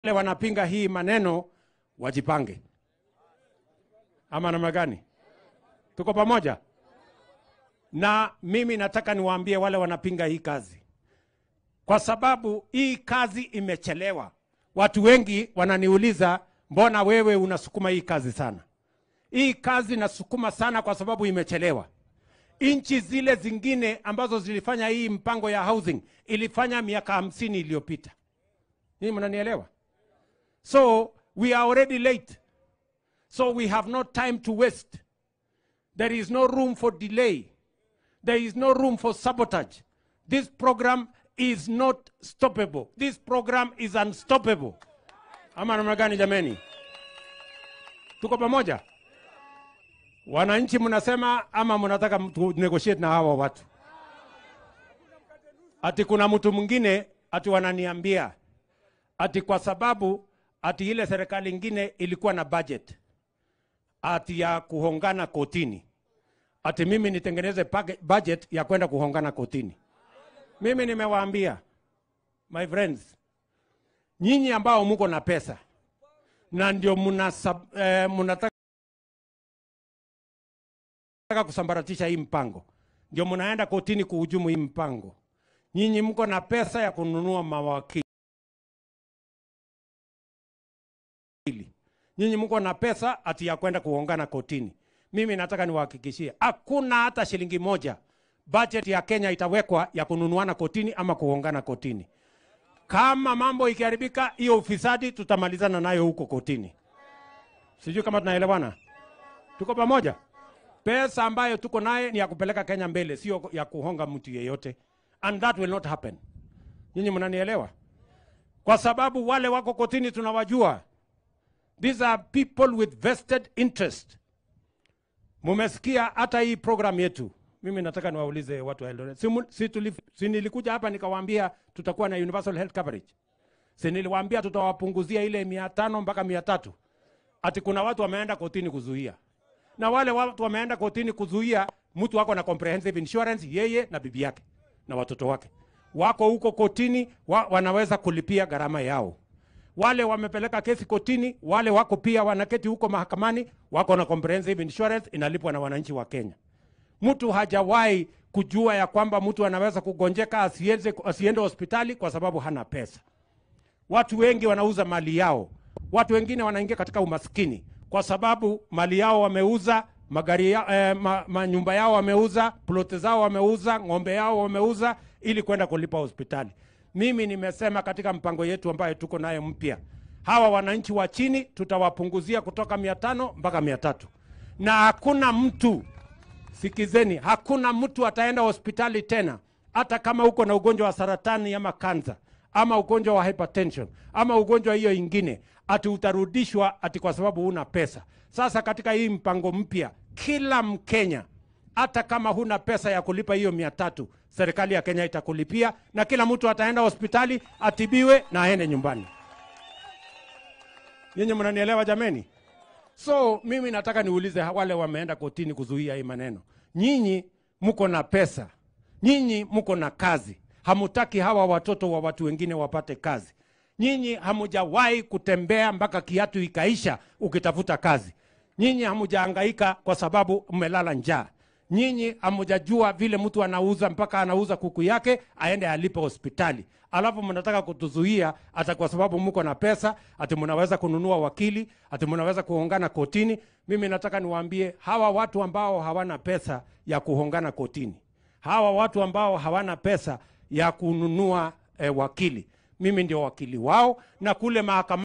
wale wanapinga hii maneno wajipange, ama namna gani? Tuko pamoja? Na mimi nataka niwaambie wale wanapinga hii kazi, kwa sababu hii kazi imechelewa. Watu wengi wananiuliza, mbona wewe unasukuma hii kazi sana? Hii kazi nasukuma sana kwa sababu imechelewa. Nchi zile zingine ambazo zilifanya hii mpango ya housing ilifanya miaka hamsini iliyopita. Hii mnanielewa? So we are already late. So we have no time to waste. There is no room for delay. There is no room for sabotage. This program is not stoppable. This program is unstoppable. Ama namna gani jameni? Tuko pamoja? Wananchi mnasema ama mnataka tu negotiate na hawa watu? Ati kuna mtu mwingine ati wananiambia ati kwa sababu ati ile serikali ingine ilikuwa na budget ati ya kuhongana kotini, ati mimi nitengeneze page- budget ya kwenda kuhongana kotini. Mimi nimewaambia my friends, nyinyi ambao mko na pesa na ndio mnasa- eh, mnataka kusambaratisha hii mpango, ndio mnaenda kotini kuhujumu hii mpango. Nyinyi mko na pesa ya kununua mawakili nyinyi mko na pesa ati ya kwenda kuongana kotini. Mimi nataka niwahakikishie hakuna hata shilingi moja budget ya Kenya itawekwa ya kununuana kotini ama kuongana kotini. Kama mambo ikiharibika, hiyo ufisadi tutamalizana nayo huko kotini. Sijui kama tunaelewana, tuko pamoja. Pesa ambayo tuko naye ni ya kupeleka Kenya mbele, sio ya kuhonga mtu yeyote, and that will not happen. Nyinyi mnanielewa? Kwa sababu wale wako kotini tunawajua. These are people with vested interest. Mumesikia hata hii program yetu. Mimi nataka niwaulize watu wa Eldoret. Si, mu- si, tulif, si nilikuja hapa nikawaambia tutakuwa na universal health coverage. Si niliwaambia tutawapunguzia ile mia tano mpaka mia tatu. Ati kuna watu wameenda kotini kuzuia. Na wale watu wameenda kotini kuzuia mtu wako na comprehensive insurance, yeye na bibi yake na watoto wake. Wako huko kotini wa, wanaweza kulipia gharama yao wale wamepeleka kesi kotini, wale wako pia wanaketi huko mahakamani, wako na comprehensive insurance inalipwa na wananchi wa Kenya. Mtu hajawahi kujua ya kwamba mtu anaweza kugonjeka asiende, asiende hospitali kwa sababu hana pesa. Watu wengi wanauza mali yao, watu wengine wanaingia katika umaskini kwa sababu mali yao wameuza, magari ya, eh, ma, manyumba yao wameuza, ploti zao wameuza, ng'ombe yao wameuza ili kwenda kulipa hospitali. Mimi nimesema katika mpango yetu ambayo tuko nayo mpya, hawa wananchi wa chini tutawapunguzia kutoka mia tano mpaka mia tatu na hakuna mtu Sikizeni, hakuna mtu ataenda hospitali tena, hata kama uko na ugonjwa wa saratani ama kansa ama ugonjwa wa hypertension ama ugonjwa hiyo ingine, ati utarudishwa ati kwa sababu huna pesa. Sasa katika hii mpango mpya, kila Mkenya hata kama huna pesa ya kulipa hiyo mia tatu, serikali ya Kenya itakulipia na kila mtu ataenda hospitali atibiwe na aende nyumbani. Nyinyi mnanielewa jameni? So mimi nataka niulize wale wameenda kotini kuzuia hii maneno, nyinyi mko na pesa, nyinyi mko na kazi, hamutaki hawa watoto wa watu wengine wapate kazi. Nyinyi hamujawahi kutembea mpaka kiatu ikaisha ukitafuta kazi. Nyinyi hamujahangaika kwa sababu mmelala njaa. Nyinyi hamujajua vile mtu anauza mpaka anauza kuku yake aende alipe hospitali, alafu mnataka kutuzuia hata kwa sababu mko na pesa, ati mnaweza kununua wakili, ati mnaweza kuhongana kotini. Mimi nataka niwaambie hawa watu ambao hawana pesa ya kuhongana kotini, hawa watu ambao hawana pesa ya kununua eh, wakili, mimi ndio wakili wao, na kule mahakama